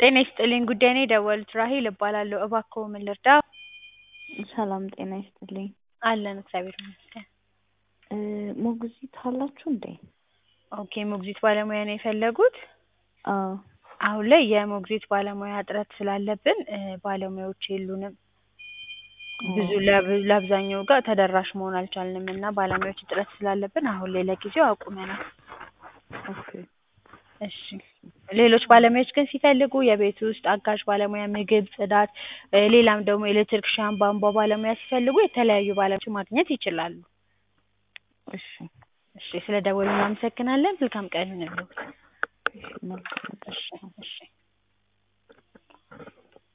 ጤና ይስጥልኝ ጉዳይ ነው የደወሉት ራሔል እባላለሁ እባክዎ ምን ልርዳዎ? ሰላም ጤና ይስጥልኝ። አለን እግዚአብሔር ይመስገን። ሞግዚት አላችሁ እንዴ? ኦኬ ሞግዚት ባለሙያ ነው የፈለጉት? አዎ አሁን ላይ የሞግዚት ባለሙያ እጥረት ስላለብን ባለሙያዎች የሉንም። ብዙ ለብ- ለአብዛኛው ጋር ተደራሽ መሆን አልቻልንም እና ባለሙያዎች እጥረት ስላለብን አሁን ላይ ለጊዜው አቁመናል። ኦኬ እሺ ሌሎች ባለሙያዎች ግን ሲፈልጉ የቤት ውስጥ አጋዥ ባለሙያ፣ ምግብ፣ ጽዳት፣ ሌላም ደግሞ ኤሌክትሪክሻን፣ ቧንቧ ባለሙያ ሲፈልጉ የተለያዩ ባለሙያዎችን ማግኘት ይችላሉ። እሺ እሺ ስለደወሉ እናመሰግናለን። መልካም ቀን ይሁንልዎት። እሺ መልካም ቀን። እሺ እሺ